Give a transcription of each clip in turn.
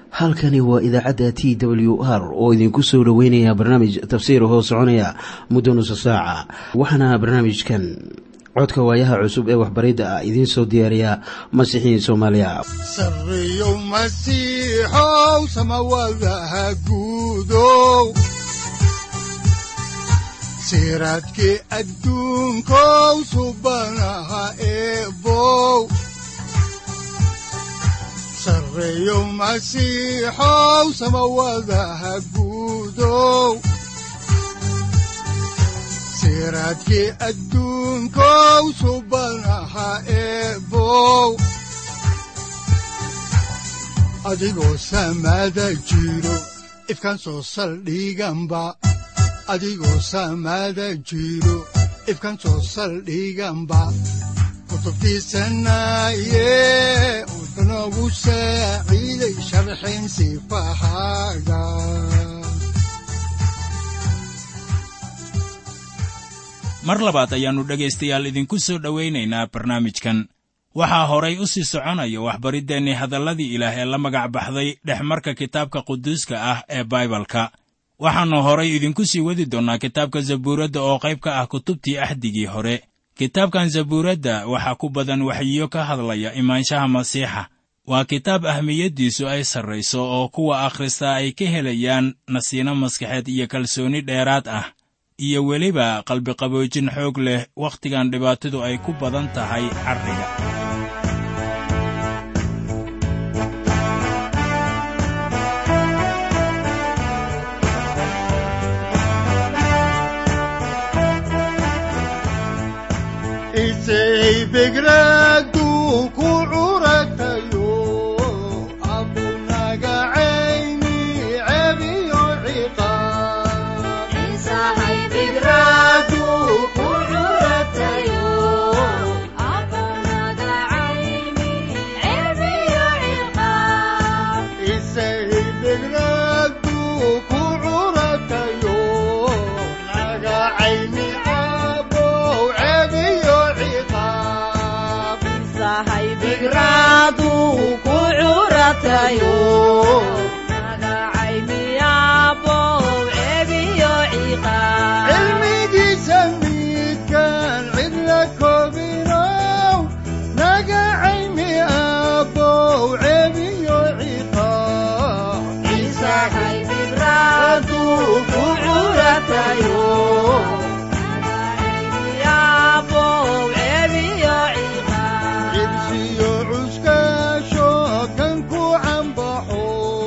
halkani waa idaacadda t w r oo idinku soo dhoweynaya barnaamij tafsiir hoo soconaya muddo nusa saaca waxaana barnaamijkan codka waayaha cusub ee waxbaridda ah idiin soo diyaariya masiixiin soomaaliya sareyow masiixow samawadaha guudow siraadkii adduunkow subanaha eebow sareyow masiixow samawadaha guudow siraadkii adduunkow subanaha eebow adigoo samada jiro ifkan soo saldhiganba adigoo samada jiro ifkan soo saldhiganba kutubtiisanaye udanogu saaciiday sharxin sifahaaga mar labaad ayaannu dhegaystayaal idinku soo dhowaynaynaa barnaamijkan waxaa horay u sii soconaya waxbariddeenni hadalladii ilaah ee la magac baxday dhexmarka kitaabka quduuska ah ee baibalka waxaannu horay idinku sii wadi doonnaa kitaabka zabuuradda oo qayb ka ah kutubtii axdigii hore kitaabkan zabuuradda waxaa ku badan waxyiyo ka hadlaya imaanshaha masiixa waa kitaab ahmiyaddiisu ay sarrayso oo kuwa akhristaa ay ka helayaan nasiino maskaxeed iyo kalsooni dheeraad ah iyo weliba qalbiqaboojin xoog leh wakhtigan dhibaatadu ay ku badan tahay carriga isay begraadu ku curatayo abunaga cayni cebiyo ciqaab isay begraadu ku curatayo naga cayni abow cebiyo ciqaab cilmigiisa midkaan cidla koobinow naga cayni abow cebiyo ciqaab cibsiyo cuskaasho kan ku cambaxo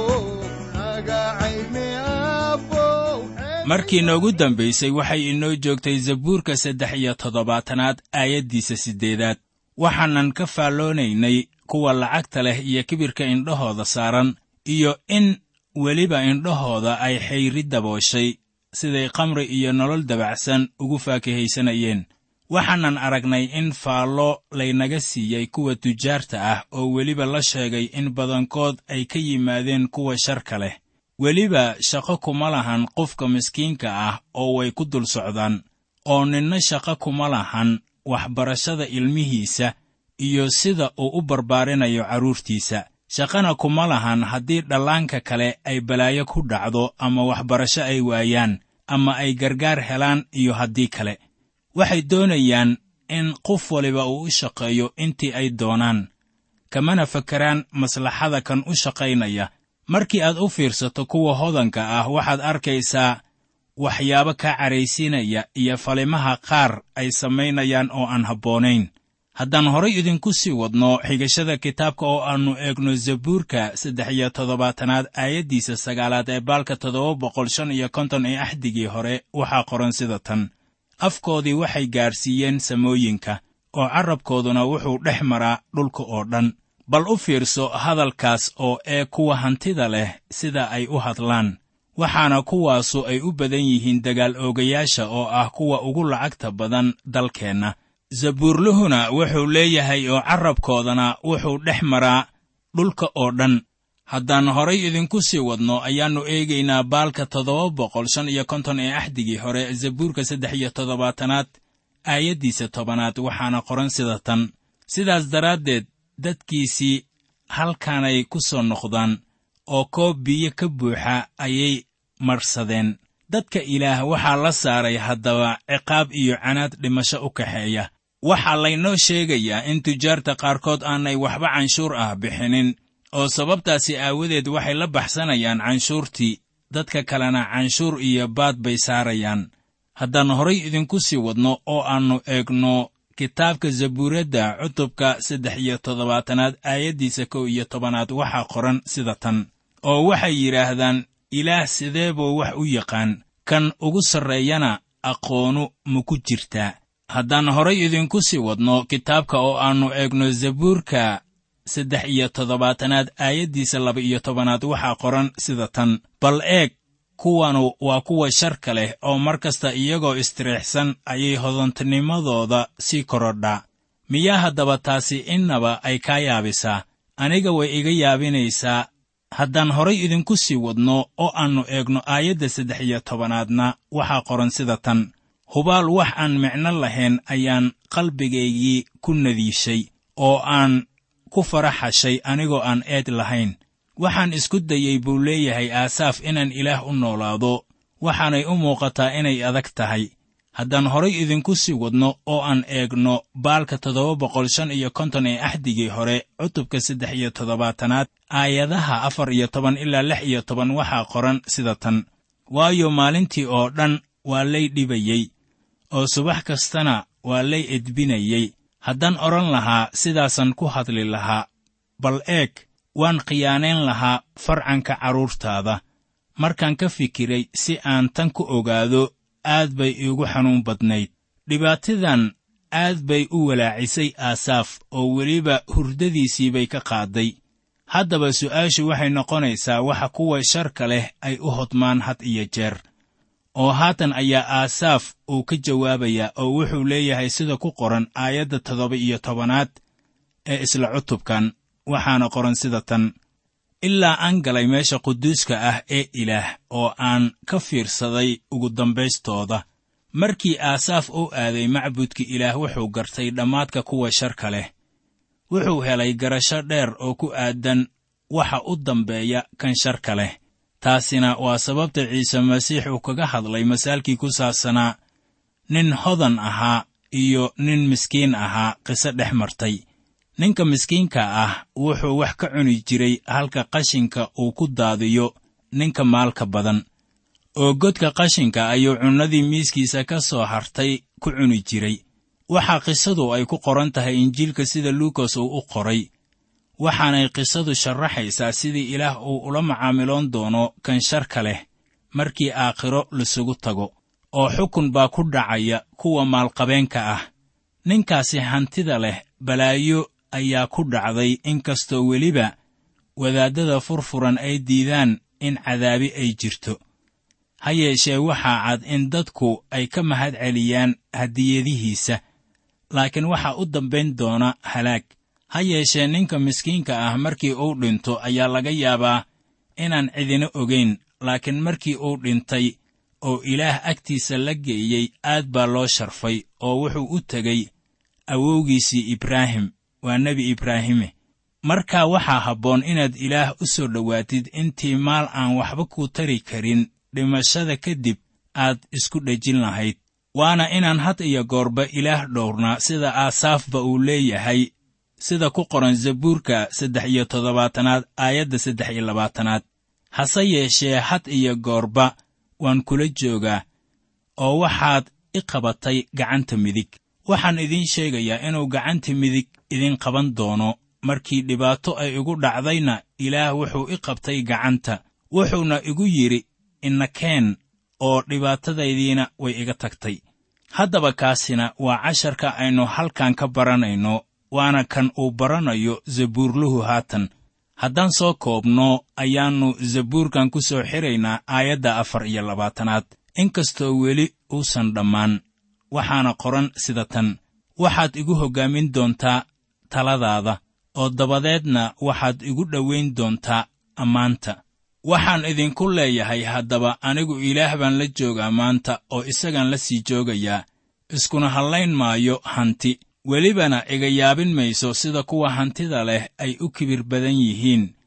naga cayni abow markii noogu dambaysay waxay inoo joogtay zabuurka saddex iyo toddobaatanaad aayaddiisa siddeedaad waxaanan ka faalloonaynay kuwa lacagta leh iyo kibirka indhahooda saaran iyo in weliba indhahooda ay xayri dabooshay siday kamri iyo nolol dabacsan ugu faakihaysanayeen waxaanan aragnay in faallo laynaga siiyey kuwa tujaarta ah oo weliba la sheegay in badankood ay ka yimaadeen kuwa sharka leh weliba shaqo kuma lahan qofka miskiinka ah oo way ku dul socdaan oo ninna shaqo kuma lahan waxbarashada ilmihiisa iyo sida uu u barbaarinayo carruurtiisa shaqana kuma lahan haddii dhallaanka kale ay balaayo ku dhacdo ama waxbarasho ay waayaan ama ay gargaar helaan iyo haddii kale waxay doonayaan in qof waliba uu u shaqeeyo intii ay doonaan kamana fakeraan maslaxada kan u shaqaynaya markii aad u fiirsato kuwa hodanka ah waxaad arkaysaa waxyaabo kaa caraysiinaya iyo falimaha qaar ay samaynayaan oo aan habboonayn haddaan horay idinku sii wadno xigashada kitaabka oo aannu eegno zabuurka saddex iyo toddobaatanaad aayaddiisa sagaalaad ee baalka toddoba boqol shan iyo konton ee axdigii hore waxaa qoran sida tan afkoodii waxay gaadhsiiyeen samooyinka oo carrabkooduna wuxuu dhex maraa dhulka oo dhan bal u fiirso hadalkaas oo ee kuwa hantida leh sida ay u hadlaan waxaana kuwaasu ay u badan yihiin dagaal oogayaasha oo ah kuwa ugu lacagta badan dalkeenna zabuurluhuna wuxuu leeyahay oo carrabkoodana wuxuu dhex maraa dhulka oo dhan haddaan horay idinku sii wadno ayaannu eegaynaa baalka toddoba boqol shan iyo konton ee axdigii hore zabuurka saddex iyo toddobaatanaad aayaddiisa tobanaad waxaana qoran sida tan sidaas daraaddeed dadkiisii halkaanay ku soo noqdaan oo koob biyo ka buuxa ayay marsadeen dadka ilaah waxaa la saaray haddaba ciqaab iyo canaad dhimasho u kaxeeya waxaa laynoo sheegayaa in tujaarta qaarkood aanay waxba canshuur ah bixinin oo sababtaasi aawadeed waxay la baxsanayaan canshuurtii dadka kalena canshuur iyo baad bay saarayaan haddaan horay idinku sii wadno oo aannu eegno kitaabka zabuuradda cutubka saddex iyo toddobaatanaad aayaddiisa kow iyo tobanaad waxaa qoran sida tan oo waxay yidhaahdaan ilaah sidee buu wax u yaqaan kan ugu sarreeyana aqoonu ma ku jirtaa haddaan horay idinku sii wadno kitaabka oo aannu eegno zabuurka saddex iyo toddobaatanaad aayaddiisa laba iyo tobanaad waxaa qoran sida tan bal eeg kuwanu waa kuwa sharka leh oo mar kasta iyagoo istiriixsan ayay hodantinimadooda sii korodhaa miyaa haddaba taasi innaba ay kaa yaabisaa aniga way iga yaabinaysaa haddaan horay idinku sii wadno oo aannu eegno aayadda saddex iyo tobanaadna waxaa qoran sida tan hubaal wax aan micno lahayn ayaan qalbigaygii ku nadiishay oo aan ku faraxashay anigoo aan eed lahayn waxaan isku dayey buu leeyahay aasaaf inaan ilaah u noolaado waxaanay u muuqataa inay adag tahay haddaan horay idinku sii wadno oo aan eegno baalka toddoba boqol shan iyo konton ee axdigii hore cutubka saddex iyo toddobaatanaad aayadaha afar iyo toban ilaa lix iyo toban waxaa qoran sida tan waayo maalintii oo dhan waa lay dhibayey oo subax kastana waa lay edbinayey haddaan odhan lahaa sidaasaan ku hadli lahaa bal eeg waan khiyaanayn lahaa farcanka carruurtaada markaan ka fikiray si aan tan ku ogaado aad bay iigu xanuun badnayd dhibaatadan aad bay u walaacisay aasaaf oo weliba hurdadiisii bay ka qaadday haddaba su'aashu waxay noqonaysaa waxa kuwa sharka leh ay u hodmaan had iyo jeer oo haatan ayaa aasaaf uu ka jawaabayaa oo wuxuu leeyahay sida ku qoran aayadda toddoba iyo tobanaad ee isla cutubkan waxaana qoran sida tan ilaa aan galay meesha quduuska ah ee ilaah oo aan ka fiirsaday ugu dambaystooda markii aasaaf u aaday macbudka ilaah wuxuu gartay dhammaadka kuwa sharka leh wuxuu helay garasho dheer oo ku aadan waxa u dambeeya kan sharka leh taasina waa sababta ciise masiix uu kaga hadlay masaalkii ku saabsanaa nin hodan ahaa iyo nin miskiin ahaa qiso dhex martay ninka miskiinka ah wuxuu wax ka cuni jiray halka qashinka uu ku daadiyo ninka maalka badan oo godka qashinka ayuu cunnadii miiskiisa ka soo hartay ku cuni jiray waxaa qisadu ay ku qoran tahay injiilka sida luukas uu u qoray waxaanay qisadu sharaxaysaa sidii ilaah uu ula macaamiloon doono kan sharka leh markii aakhiro lasugu tago oo xukun baa ku dhacaya kuwa maalqabeenka ah ninkaasi hantida leh balaayo ayaa ku dhacday inkastoo weliba wadaaddada furfuran ay diidaan in cadaabi ay jirto ha yeeshee waxaa cad in dadku ay ka mahad celiyaan hadiyadihiisa laakiin waxaa u dambayn doona halaag ha yeeshee ninka miskiinka ah markii uu dhinto ayaa laga yaabaa inaan cidina ogayn laakiin markii uu dhintay oo ilaah agtiisa la geeyey aad baa loo sharfay oo wuxuu u tegey awowgiisii ibraahim waa nebi ibraahime markaa waxaa habboon inaad ilaah u soo dhowaatid intii maal aan waxba ku tari karin dhimashada kadib aad isku dhejin lahayd waana inaan had iyo goorba ilaah dhowrnaa sida aasaafba uu leeyahay sida ku qoran zabuurka saddex iyo toddobaatanaad aayadda saddex iyo labaatanaad hase yeeshee had iyo goorba waan kula joogaa oo waxaad i qabatay gacanta midig waxaan idiin sheegayaa inuu gacanta midig idin qaban doono markii dhibaato ay igu dhacdayna ilaah wuxuu i qabtay gacanta wuxuuna igu yidhi innakeen oo dhibaatadaydiina way iga tagtay haddaba kaasina waa casharka aynu halkan ka baranayno waana kan uu baranayo zabuurluhu haatan haddaan soo koobno ayaannu zabuurkan ku soo xiraynaa aayadda afar iyo labaatanaad inkastoo weli uusan dhammaan waxaana qoran sida tan waxaad igu hoggaamin doontaa taladaada oo dabadeedna waxaad igu dhowayn doontaa ammaanta waxaan idinku leeyahay haddaba anigu ilaah baan la joogaa maanta oo isagaan la sii joogayaa iskuna hallayn maayo hanti welibana iga yaabin mayso sida kuwa hantida leh ay u kibir badan yihiin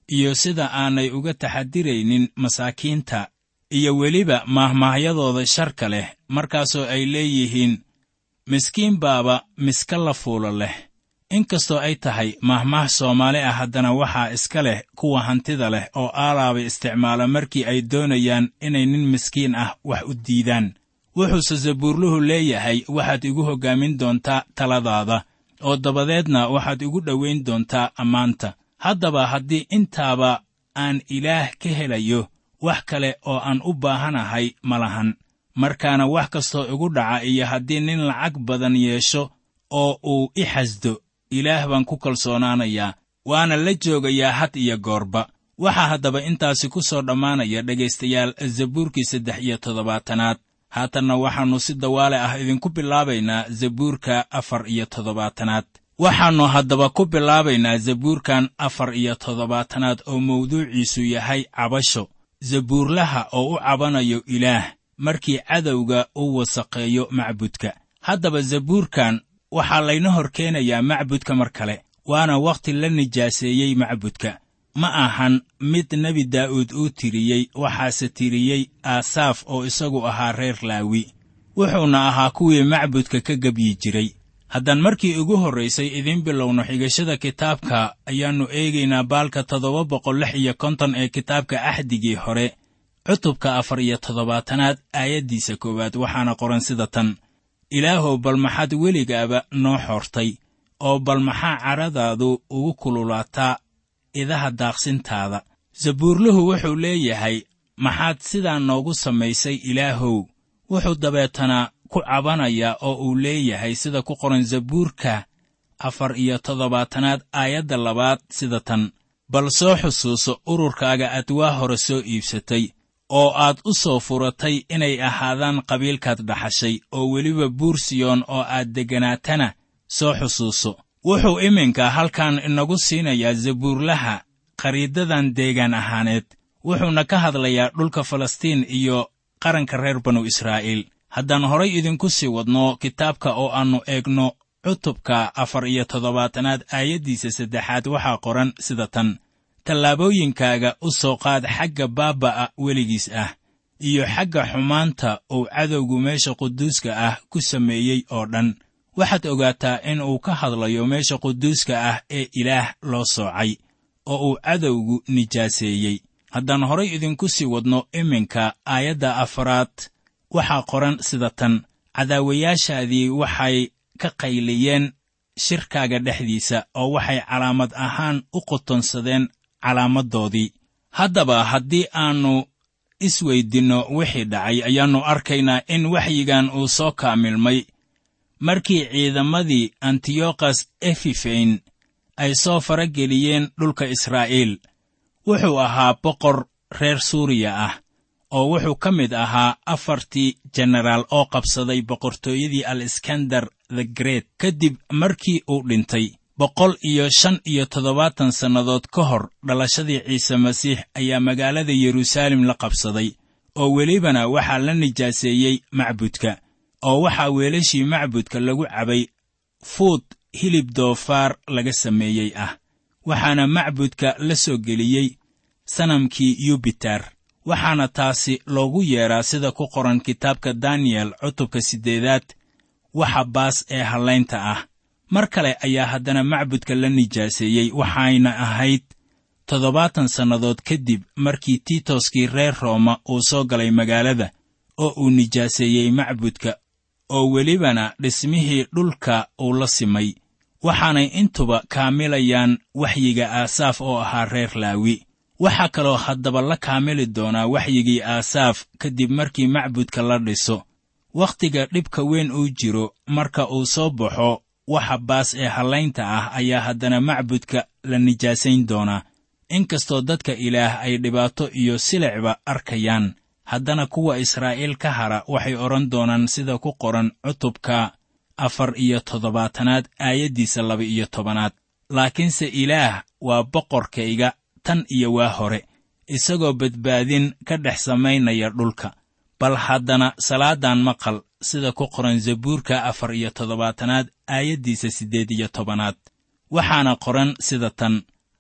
iyo sida aanay uga taxadiraynin masaakiinta iyo weliba maahmaahyadooda sharka leh markaasoo ay leeyihiin miskiin baaba miska la fuulo leh inkastoo ay tahay maahmaah soomaali ah haddana waxaa iska leh kuwa hantida leh oo aalaaba isticmaala markii ay doonayaan inay nin miskiin ah wax u diidaan wuxuuse zabuurluhu leeyahay waxaad igu hoggaamin doontaa taladaada oo dabadeedna waxaad igu dhowayn doontaa ammaanta haddaba haddii intaaba aan ilaah ka helayo wax kale oo aan u baahanahay ma lahan markaana wax kastoo igu dhaca iyo haddii nin lacag badan yeesho oo uu i xasdo ilaah baan ku kalsoonaanayaa waana la joogayaa had iyo goorba waxaa haddaba intaasi ku soo dhammaanaya dhegaystayaal zabuurkii saddex iyo toddobaatanaad haatanna waxaannu si dawaale ah idinku bilaabaynaa zabuurka afar iyo toddobaatanaad waxaannu haddaba ku bilaabaynaa zabuurkan afar iyo toddobaatanaad oo mawduuciisu yahay cabasho zabuurlaha oo u cabanayo ilaah markii cadowga u wasaqeeyo macbudka haddaba zabuurkan waxaa layna hor keenayaa macbudka mar kale waana wakhti la nijaaseeyey macbudka ma ahan mid nebi daa'uud uu tiriyey waxaase tiriyey aasaaf oo isagu ahaa reer laawi wuxuuna ahaa kuwii macbudka ka gebyi jiray haddaan markii ugu horraysay idiin bilowno xigashada kitaabka ayaannu eegaynaa baalka toddoba boqol lix iyo konton ee kitaabka axdigii hore cutubka afar iyo toddobaatanaad aayaddiisa koowaad waxaana qoran sida tan ilaahow bal maxaad weligaaba noo xoortay oo bal maxaa caradaadu ugu kululaataa idaha daaqsintaada zabuurluhu wuxuu leeyahay maxaad sidaa noogu samaysay ilaahow wuxuu dabeetana ku cabanayaa oo uu leeyahay sida ku qoran zabuurka afar iyo toddobaatanaad aayadda labaad sida tan bal soo xusuuso ururkaaga aad waa hore soo iibsatay oo aad u soo furatay inay ahaadaan qabiilkaad dhaxashay oo weliba buursiyoon oo aad degganaatana soo xusuuso wuxuu iminka halkan inagu siinayaa zabuurlaha khariidadan deegaan ahaaneed wuxuuna ka hadlayaa dhulka falastiin iyo qaranka reer banu israa'iil haddaan horay idinku sii wadno kitaabka oo aannu eegno cutubka afar iyo toddobaatanaad aayaddiisa saddexaad waxaa qoran sida tan tallaabooyinkaaga u soo qaad xagga baaba'a weligiis ah iyo xagga xumaanta uu cadowgu meesha quduuska ah ku sameeyey oo dhan waxaad ogaataa in uu ka hadlayo meesha quduuska ah ee ilaah loo soocay oo uu cadowgu nijaaseeyey haddaan horay idinku sii wadno iminka aayadda afaraad waxaa qoran sida tan cadaawayaashaadii waxay ka qayliyeen shirkaaga dhexdiisa oo waxay calaamad ahaan u qotonsadeen calaamaddoodii haddaba haddii aannu isweydinno wixii dhacay ayaannu arkaynaa in waxyigan uu soo kaamilmay markii ciidamadii antiyokhas efifeyn ay soo farageliyeen dhulka israa'iil wuxuu ahaa boqor reer suuriya ah oo wuxuu ka mid ahaa afartii jenaraal oo qabsaday boqortooyadii aleskandar the great kadib markii uu dhintay boqol iyo shan iyo toddobaatan sannadood ka hor dhalashadii ciise masiix ayaa magaalada yeruusaalem la qabsaday oo welibana waxaa la nijaaseeyey macbudka oo waxaa weelashii macbudka lagu cabay fuud hilib doofaar laga sameeyey ah waxaana macbudka la soo geliyey sanamkii yubitar waxaana taasi loogu yeedhaa sida ku qoran kitaabka daniyel cutubka siddeedaad waxa baas ee hallaynta ah mar kale ayaa haddana macbudka la nijaaseeyey waxayna ahayd toddobaatan sannadood kadib markii tiitoskii reer rooma uu soo galay magaalada oo uu nijaaseeyey macbudka oo welibana dhismihii dhulka uu la simay waxaanay intuba kaamilayaan waxyiga aasaaf oo ahaa reer laawi waxaa kaloo haddaba la kaamili doonaa waxyigii aasaaf kadib markii macbudka la dhiso wakhtiga dhibka weyn uu jiro marka uu soo baxo waxa baas ee hallaynta ah ayaa haddana macbudka la nijaasayn doonaa inkastoo dadka ilaah ay dhibaato iyo silicba arkayaan haddana kuwa israa'iil ka hara waxay odhan doonaan sida ku qoran cutubka afar iyo toddobaatanaad aayaddiisa laba-iyo tobanaad laakiinse ilaah waa boqorkayga tan iyo waa hore isagoo badbaadin ka dhex samaynaya dhulka bal haddana salaadan maqal sida ku qoran zabuurka afar iyo toddobaatanaad aayaddiisa siddeed iyo tobanaad waxaana qoran sida tan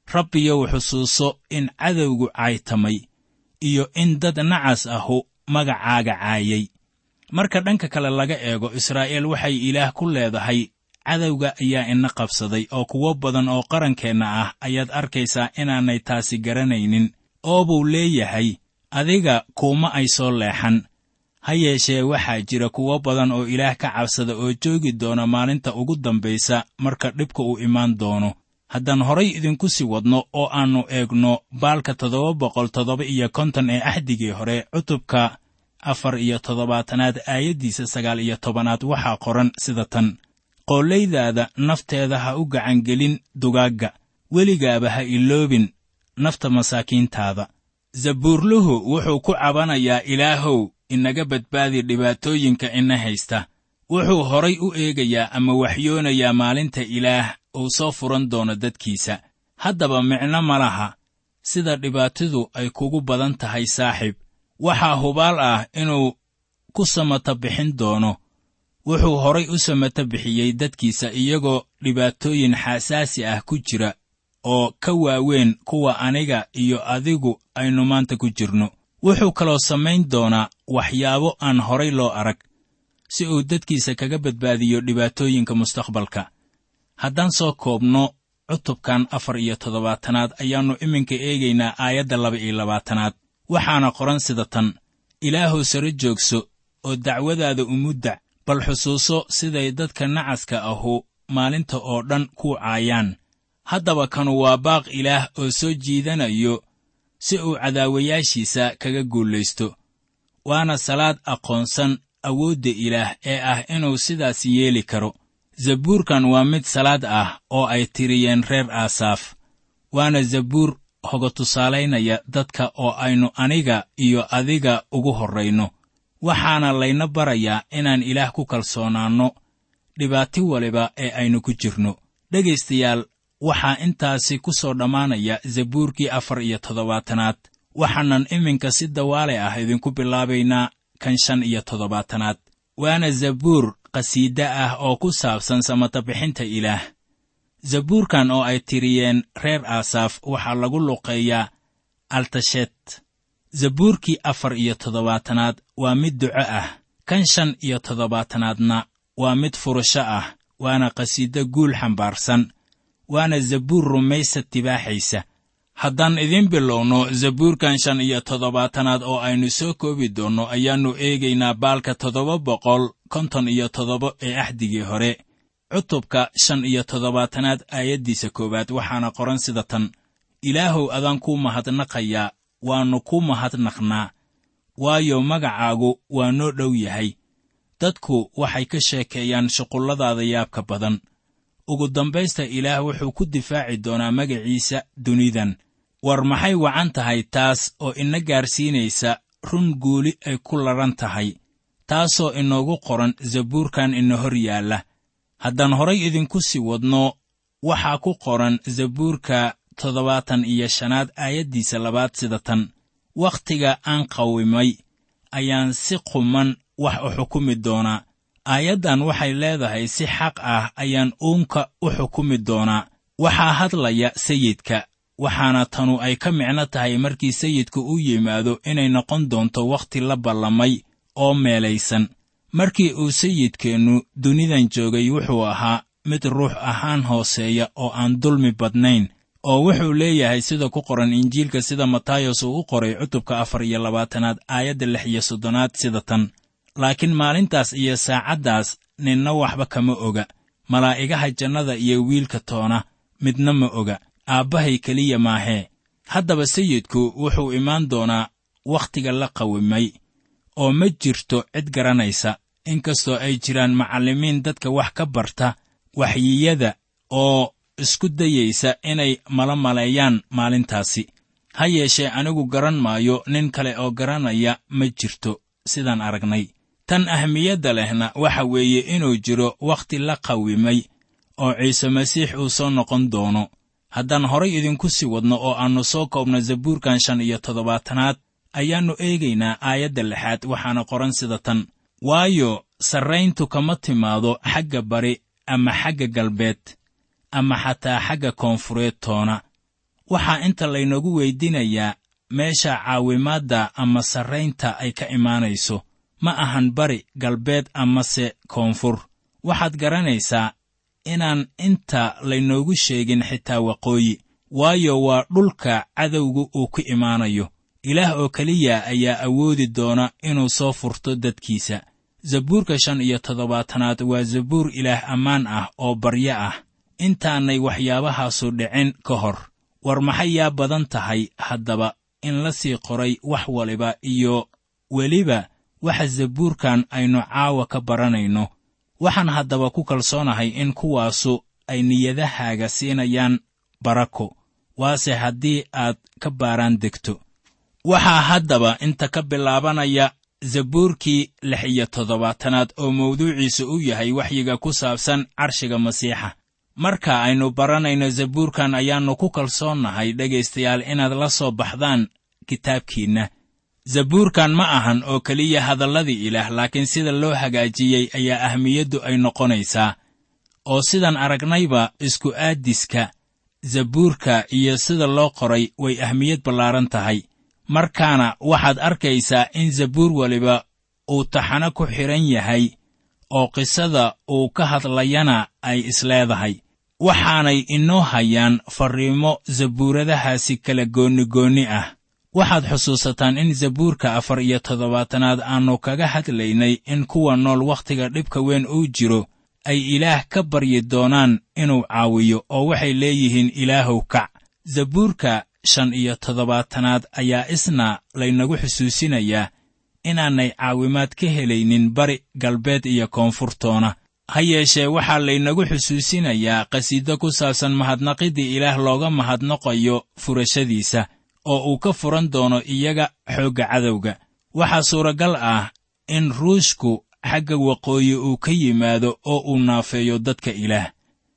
rabbiyow xusuuso in cadowgu caytamay iyo in dad nacas ahu magacaaga caayay marka dhanka kale laga eego israa'iil waxay ilaah ku leedahay cadowga ayaa ina qabsaday oo kuwo badan oo qarankeenna ah ayaad arkaysaa inaanay taasi garanaynin oo buu leeyahay adiga kuuma ay soo leexan ha yeeshee waxaa jira kuwo badan oo ilaah ka cabsada oo joogi doona maalinta ugu dambaysa marka dhibka uu imaan doono haddaan horay idinku sii wadno oo aannu eegno baalka toddoba boqol toddoba iyo konton ee axdigii hore cutubka afar iyo toddobaatanaad aayaddiisa sagaal iyo tobanaad waxaa qoran sida tan qoollaydaada nafteeda ha u gacangelin dugaagga weligaaba ha iloobin nafta masaakiintaada zabuurluhu wuxuu ku cabanayaa ilaahow inaga badbaadi dhibaatooyinka ina haysta wuxuu horay u eegayaa ama waxyoonayaa maalinta ilaah uu soo furan doono dadkiisa haddaba micno ma laha sida dhibaatadu ay kugu badan tahay saaxiib waxaa hubaal ah inuu ku samata bixin doono wuxuu horay u samata bixiyey dadkiisa iyagoo dhibaatooyin xasaasi ah ku jira oo ka waaweyn kuwa aniga iyo adigu aynu maanta ku jirno wuxuu kaloo samayn doonaa waxyaabo aan horay loo arag si uu dadkiisa kaga badbaadiyo dhibaatooyinka mustaqbalka haddaan soo koobno cutubkan afar iyo toddobaatanaad ayaannu iminka eegaynaa aayadda laba iyo labaatanaad waxaana qoran sida tan ilaahuw sare joogso oo dacwadaada umuddac bal xusuuso siday dadka nacaska ahu maalinta oo dhan ku caayaan haddaba kanu waa baaq ilaah oo soo jiidanayo si uu cadaawayaashiisa kaga guulaysto waana salaad aqoonsan awoodda ilaah ee ah inuu sidaas yeeli karo zabuurkan waa mid salaad ah oo ay tiriyeen reer aasaaf waana zabuur hoga tusaalaynaya dadka oo aynu aniga iyo adiga ugu horrayno waxaana layna barayaa inaan ilaah ku kalsoonaanno dhibaati waliba ee aynu ku jirno dhegaystayaal waxaa intaasi ku soo dhammaanaya zabuurkii afar iyo toddobaatanaad waxaanan iminka si dawaale ah idinku bilaabaynaa kan shan iyo toddobaatanaad waana zabuur qhasiide ah oo ku saabsan samatabixinta ilaah zabuurkan oo ay tiriyeen reer aasaaf waxaa lagu luqeeyaa altashet zabuurkii afar iyo toddobaatanaad waa mid duco ah kan shan iyo toddobaatanaadna waa mid furasho ah waana qhasiido guul xambaarsan waana zabuur rumaysa tibaaxaysa haddaan idiin bilowno zabuurkan shan iyo toddobaatanaad oo aynu soo koobi doonno ayaannu eegaynaa baalka toddoba boqol konton iyo toddoba ee axdigii hore cutubka shan iyo toddobaatanaad aayaddiisa koowaad waxaana qoran sida tan ilaahow adaan kuu mahadnaqayaa waannu ku mahadnaqnaa waayo magacaagu waa noo dhow yahay dadku waxay ka sheekeeyaan shuqulladaada yaabka badan ugu dambaysta ilaah wuxuu ku difaaci doonaa magaciisa dunidan war maxay wacan tahay taas oo ina gaarsiinaysa run guuli ay ku ladhan tahay taasoo inoogu qoran zabuurkan ina hor yaalla haddaan horay idinku sii wadno waxaa ku qoran zabuurka toddobaatan iyo shanaad aayaddiisa labaad sida tan wakhtiga aan qawimay ayaan si quman wax u xukumi doonaa aayaddan waxay leedahay si xaq ah ayaan uunka u xukumi doonaa waxaa hadlaya sayidka waxaana tanu ay ka micno tahay markii sayidku u yimaado inay noqon doonto wakhti la ballamay oo meelaysan markii uu sayidkeennu dunidan joogay wuxuu ahaa mid ruux ahaan hooseeya oo aan dulmi badnayn oo wuxuu leeyahay sida ku qoran injiilka sida matayos uu u qoray cutubka afar iyo labaatanaad aayadda lix iyo soddonaad sida tan laakiin maalintaas iyo saacaddaas ninna waxba kama oga malaa'igaha jannada iyo wiilka toona midna ma oga aabbahay keliya maahee haddaba sayidku wuxuu imaan doonaa wakhtiga la qawimay oo ma jirto cid garanaysa inkastoo ay jiraan macallimiin dadka wax ka barta waxyiyada oo isku dayaysa inay mala maleeyaan maalintaasi ha yeeshee anigu garan maayo nin kale oo garanaya ma jirto sidaan aragnay tan ahmiyadda lehna waxa weeye inuu jiro wakhti la qawimay oo ciise masiix uu soo noqon doono haddaan horay idinku sii wadno oo aannu soo koobno zabuurkan shan iyo toddobaatanaad ayaannu eegaynaa aayadda lixaad waxaana qoran sida tan waayo sarrayntu kama timaado xagga bari ama xagga galbeed ama xataa xagga koonfureed toona waxaa inta laynoogu weydiinayaa meesha caawimaadda ama sarraynta ay ka imaanayso ma ahan bari galbeed amase koonfur waxaad garanaysaa inaan inta laynoogu sheegin xitaa waqooyi waayo waa dhulka cadowgu uu ku imaanayo ilaah oo keliya ayaa awoodi doona inuu soo furto dadkiisa zabuurka shan iyo toddobaatanaad waa zabuur ilaah ammaan ah oo baryo ah intaanay waxyaabahaasu dhicin ka hor war maxay yaa badan tahay haddaba in la sii qoray wax waliba iyo weliba waxa zabuurkan aynu caawa ka baranayno waxaan haddaba ku kalsoonahay in kuwaasu ay niyadahaaga siinayaan barako waase haddii aad ka baaraan degto waxaa haddaba inta ka bilaabanaya zabuurkii lix iyo toddobaatanaad oo mawduuciisu u yahay waxyiga ku saabsan carshiga masiixa marka aynu baranayno zabuurkan ayaannu ku kalsoonnahay dhegaystayaal inaad la soo baxdaan kitaabkiinna zabuurkan ma ahan oo keliya hadalladii ilaah laakiin sida loo hagaajiyey ayaa ahmiyaddu ay noqonaysaa oo sidan aragnayba isku aadiska zabuurka iyo sida loo qoray way ahmiyad ballaaran tahay markaana waxaad arkaysaa in zabuur weliba uu taxano ku xidhan yahay oo qisada uu ka hadlayana ay isleedahay waxaanay inoo hayaan farriimo zabuuradahaasi kala goonnigoonni ah waxaad xusuusataan in zabuurka afar iyo toddobaatanaad aannu kaga hadlaynay in kuwa nool wakhtiga dhibka weyn uu jiro ay ilaah ka baryi doonaan inuu caawiyo oo waxay leeyihiin ilaahow kac zabuurka shan iyo toddobaatanaad ayaa isna laynagu xusuusinayaa inaanay caawimaad ka helaynin bari galbeed iyo koonfurtoona ha yeeshee waxaa laynagu xusuusinayaa qhasiido ku saabsan mahadnaqiddii ilaah looga mahadnaqayo furashadiisa oo uu ka furan doono iyaga xoogga cadowga waxaa suuragal ah in ruushku xagga waqooyi uu ka yimaado oo uu naafeeyo dadka ilaah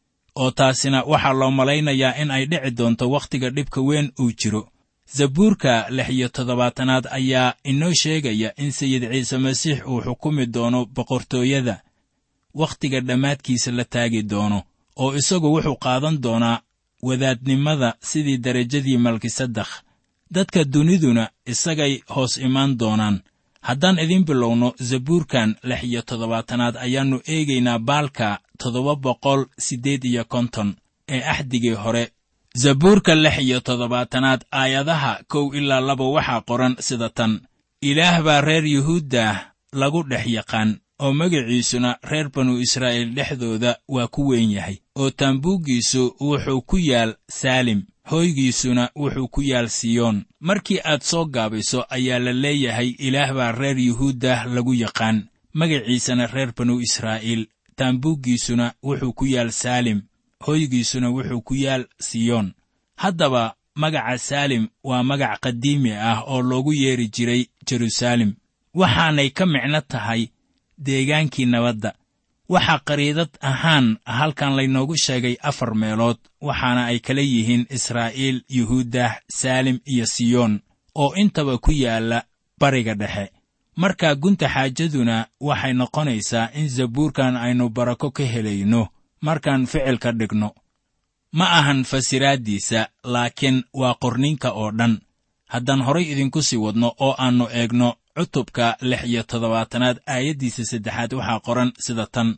oo taasina waxaa loo malaynayaa in ay dhici doonto wakhtiga dhibka weyn uu jiro zabuurka lix iyo toddobaatanaad ayaa inoo sheegaya in sayid ciise masiix uu xukumi doono boqortooyada wakhtiga dhammaadkiisa la taagi doono oo isagu wuxuu qaadan doonaa wadaadnimada sidii derajadii malkisadakh dadka duniduna isagay hoos imaan doonaan haddaan idiin bilowno zabuurkan lix iyo toddobaatanaad ayaannu eegaynaa baalka toddoba boqol siddeed iyo konton ee axdigii hore zabuurka lix iyo toddobaatanaad aayadaha kow ilaa laba waxaa qoran sida tan ilaah baa reer yuhuuddah lagu dhex yaqaan oo magaciisuna reer banu israa'iil dhexdooda waa ku weyn yahay oo taambuuggiisu wuxuu ku yaal saalim hooygiisuna wuxuu ku yaal siyoon markii aad soo gaabayso ayaa la leeyahay ilaah baa reer yuhuuddah lagu yaqaan magaciisana reer banu israa'iil taambuuggiisuna wuxuu ku yaal saalim hooygiisuna wuxuu ku yaal siyoon haddaba magaca saalim waa magac qadiimi ah oo loogu yeeri jiray jeruusaalem waxaanay ka micno tahay deegaankii nabadda waxaa qariidad ahaan halkan laynoogu sheegay afar meelood waxaana ay kala yihiin israa'iil yuhuuddah saalim iyo siyoon oo intaba ku yaalla bariga dhexe markaa gunta xaajaduna waxay noqonaysaa in zabuurkan aynu barako ka helayno markaan ficilka dhigno ma ahan fasiraaddiisa laakiin waa qorninka oo dhan haddaan horay idinku sii wadno oo aannu eegno cutubka lix iyo toddobaatanaad aayaddiisa saddexaad waxaa qoran sida tan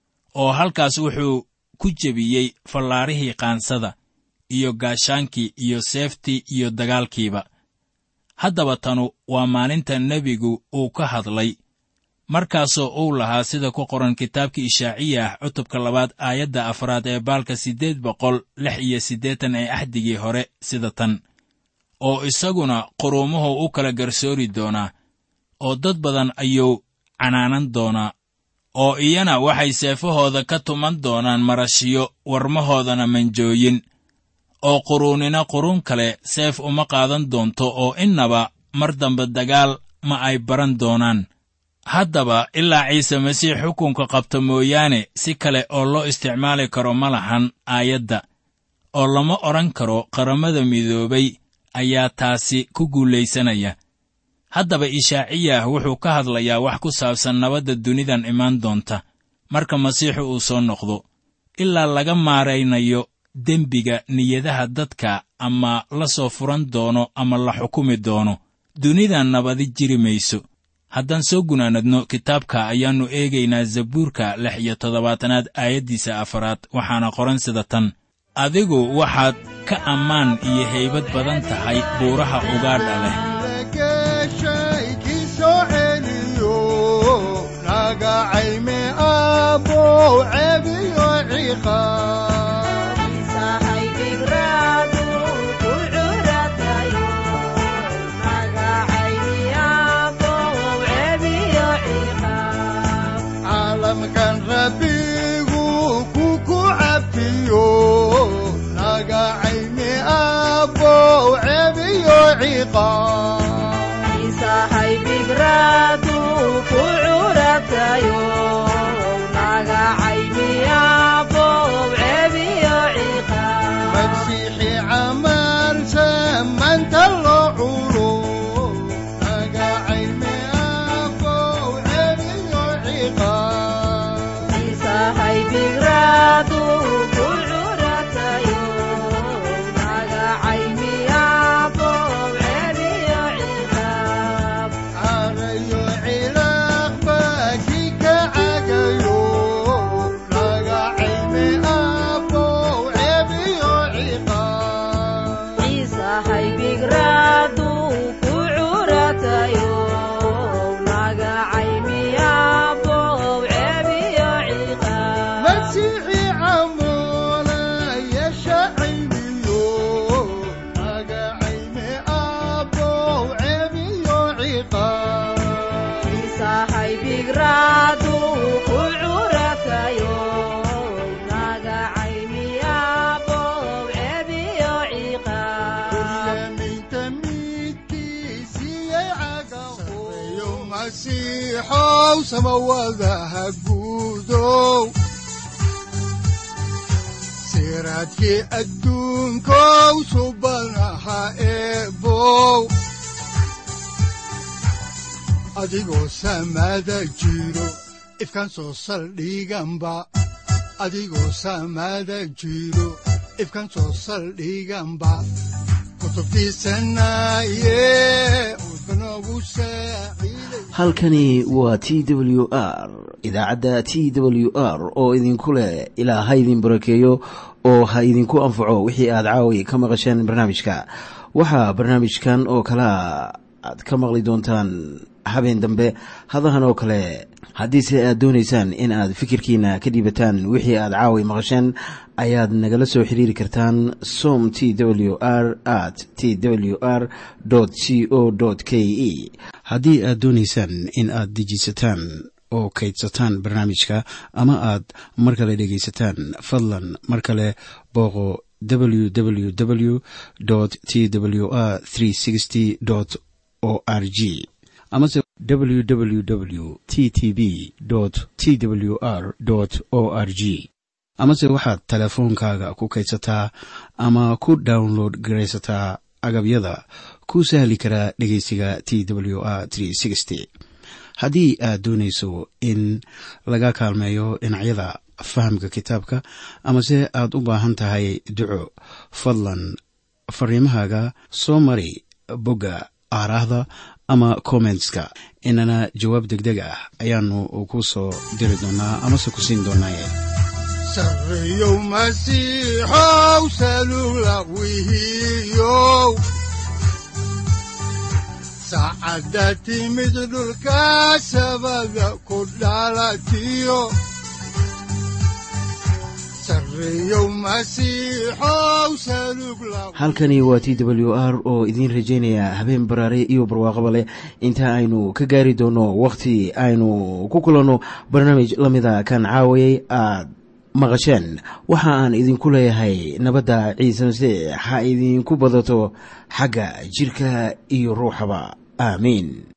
oo halkaas wuxuu ku jebiyey fallaarihii qaansada iyo gaashaankii iyo seeftii iyo dagaalkiiba haddaba tanu waa maalinta nebigu uu ka hadlay markaasoo uu lahaa sida ku qoran kitaabka ishaaciyah cutubka labaad aayadda afraad ee baalka siddeed boqol lix iyo siddeetan ee axdigii hore sida tan oo isaguna quruumuhu u kala garsoori doonaa oo dad badan ayuu canaanan doonaa oo iyana waxay seefahooda ka tuman doonaan marashiyo warmahoodana manjooyin oo quruunina quruun kale seef uma qaadan doonto oo innaba mar dambe dagaal ma ay baran doonaan haddaba ilaa ciise masiix xukunka qabta mooyaane si kale oo loo isticmaali karo ma lahan aayadda oo lama odhan karo qaramada midoobay ayaa taasi ku guulaysanaya haddaba ishaaciyah wuxuu ka hadlayaa wax ku saabsan nabadda dunidan imaan doonta marka masiixu uu soo noqdo ilaa laga maaraynayo dembiga niyadaha dadka ama la soo furan doono ama la xukumi doono dunida nabadi jiri mayso haddaan soo gunaanadno kitaabka ayaannu eegaynaa zabuurka lix iyo toddobaatanaad aayaddiisa afaraad waxaana qoran sida tan adigu waxaad ka ammaan iyo haybad badan tahay buuraha ugaadha leh lageshay kii soo celiyo nagacayme abow cebiyo ciqaab caalamkan rabbigu ku ku cabtiyo nagacayme abow cebiyo ciqaab masiixi camalsan manta loo culo nagacayme abow cebiyo ciqaab carayo cilaaqba kii ka cagayo nagacayme abow cebiyo ciqaab masiixi camoona yeesha cayniyo nagacayme abow cebiyo ciqaab Kuryaminta midkiisiyay cagaho masiixow samawadaha guudow siraadkii adduunkow subanaha eebow adigoo samada jiro ifkan soo saldhiganba adigoo samada jiro ifkan soo saldhiganba kutubtiisanaye udbanogu saaciiday halkani waa t w r idaacadda t w r oo idinku leh ilaa ha idin barakeeyo oo ha idinku anfaco wixii aad caawi ka maqasheen barnaamijka waxaa barnaamijkan oo kalea aad ka maqli doontaan habeen dambe hadahan oo kale haddiise aad doonaysaan in aad fikirkiina ka dhiibataan wixii aad caawi maqasheen ayaad nagala soo xiriiri kartaan som t w r at t w r c o k e haddii aad doonaysaan in aad dejiisataan oo kaydsataan barnaamijka ama aad mar kale dhegaysataan fadlan mar kale booqo www t w r o r g amase www t t b t w r o r g amase waxaad teleefoonkaaga ku kaydsataa ama ku download garaysataa agabyada ku sahli karaa dhegeysiga t w r haddii aad doonayso in laga kaalmeeyo dhinacyada fahamka kitaabka amase aad u baahan tahay duco fadlan fariimahaaga soo mari bogga aaraahda ama kommentska inana jawaab degdeg ah ayaanu ku soo diri doonaa amase ku siin doonaaye sarreyow masiixow salugla wihiyow saacadda timid dhulka sabada ku dhalatiyo sarreyow masiixow salugla halkani waa t w r oo idiin rajaynaya habeen baraare iyo barwaaqaba leh inta aynu ka gaari doono wakhti aynu ku kulanno barnaamij la mida kan caawayay aad maqasheen waxa aan idinku leeyahay nabadda ciise masiix ha idinku badato xagga jidhka iyo ruuxaba aamiin